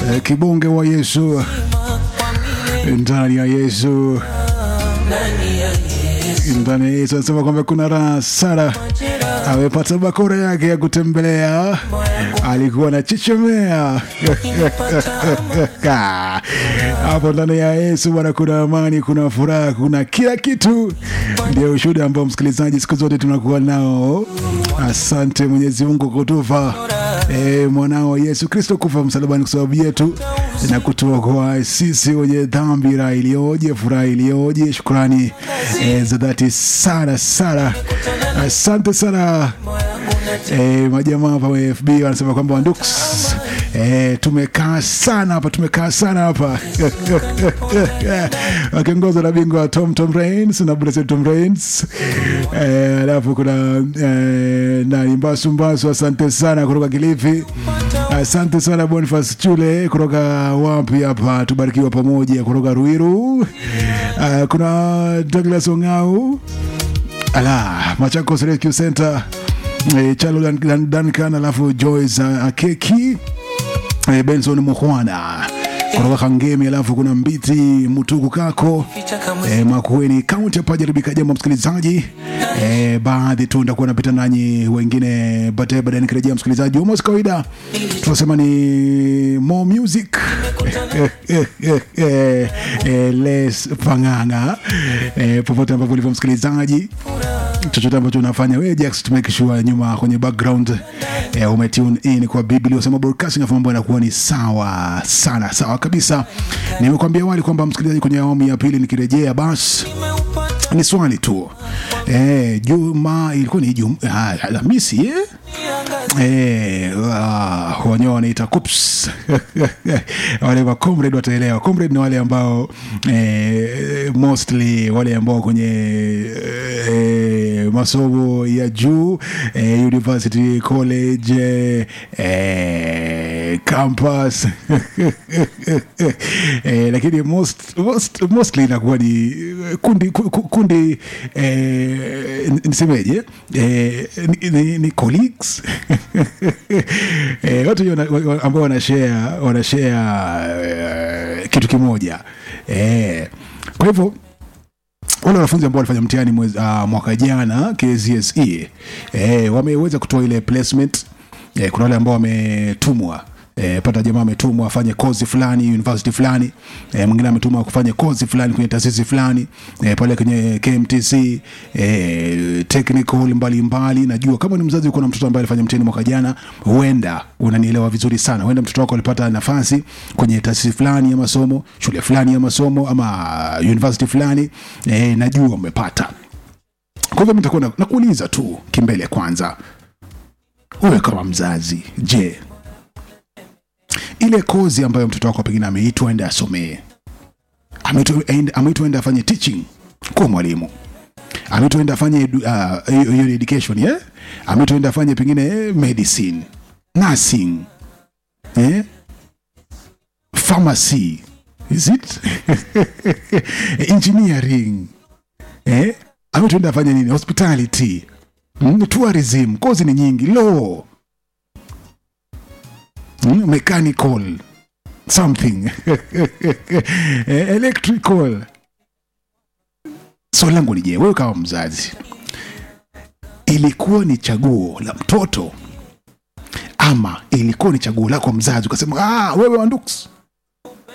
Eh, kibonge wa Yesu ndani ya Yesu ndani ya Yesu anasema kwamba kuna raha sana, amepata bakora yake ya kutembelea, alikuwa na chichomea hapo ndani ya Yesu bwana, kuna amani, kuna furaha, kuna kila kitu. Ndio ushuhuda ambao msikilizaji, siku zote tunakuwa nao. Asante Mwenyezi Mungu kutufa e, mwanao Yesu Kristo kufa msalabani kwa sababu yetu na kutuokoa sisi wenye dhambi. Raha iliyoje, furaha iliyoje! Shukrani e, za dhati sana sana, asante sana e, majamaa hapa wa FB wanasema kwamba Wandux e, tumekaa sana hapa, tumekaa sana hapa wakiongozwa na bingwa Tom Tom Rains na Blessed Tom Rains eh, alafu kuna eh, nani Mbasu Mbasu, asante sana kutoka Kilifi. Asante sana Boniface Chule kutoka wapi hapa, tubarikiwa pamoja kutoka Ruiru. Uh, kuna Douglas Ongau ala Machakos Rescue Center eh, Chalo Dan- Dan- Duncan, alafu Joyce uh, Akeki eh, Benson Mukhwana kutoka Kangemi, alafu kuna Mbiti Mutuku Kako eh, Makueni kaunti ya Pajaribika. Jambo msikilizaji, eh, baadhi tu ndakuwa napita nanyi, wengine baadaye baadaye nikirejea msikilizaji, almost kawaida tunasema ni more music eh, eh, eh, less pang'ang'a eh, popote ambapo ulivyo msikilizaji chochote ambacho unafanya wewe Jax, to make sure nyuma kwenye background eh, umetune in kwa Biblia usema broadcasting, afu mambo yanakuwa ni sawa sana, sawa kabisa. Nimekuambia awali kwamba msikilizaji, kwenye awamu ya pili nikirejea, basi ni swali tu eh, juma ilikuwa ni juma ah, Alhamisi eh? Eh, ah, wenyewe wanaita kups wale wa comrade wataelewa. Comrade ni wale ambao eh, mostly wale ambao kwenye eh, masomo ya juu eh, university college eh, eh, campus eh, lakini most, most, mostly inakuwa ni kundi, ku- ku- kundi eh, nisemeje eh, ni, ni, ni colleagues eh, watu wenye wana- wa- ambao wanashare wanashare eh, kitu kimoja eh, kwa hivyo wale wanafunzi ambao walifanya mtihani mwezi, uh, mwaka jana KCSE eh, wameweza kutoa ile placement eh, kuna wale ambao wametumwa E, pata jamaa ametumwa afanye kozi fulani university fulani e, mwingine ametumwa kufanya kozi fulani kwenye taasisi fulani e, pale kwenye KMTC e, technical mbalimbali mbali. Najua kama ni mzazi uko na mtoto ambaye alifanya mtihani mwaka jana, huenda unanielewa vizuri sana, huenda mtoto wako alipata nafasi kwenye taasisi fulani ya masomo, shule fulani ya masomo ama university fulani e, najua umepata. Kwa hivyo mimi nitakuwa na- nakuuliza tu kimbele kwanza, wewe kama mzazi, je, ile kozi ambayo mtoto wako pengine ameitwa ende asomee, ameitwa ende- ameitwa ende afanye teaching, kuwa mwalimu, ameitwa ende afanye edu- ah, hiyo hiyo ni education yeah? ameitwa ende afanye pengine eh, medicine, nursing, eh? pharmacy, is it engineering, eh? ameitwa ende afanye nini, hospitality, mm? tourism, kozi ni nyingi, law mm, mechanical something Eh, electrical swali langu ni je wewe kama mzazi ilikuwa ni chaguo la mtoto ama ilikuwa ni chaguo lako mzazi ukasema ah, wewe wanduks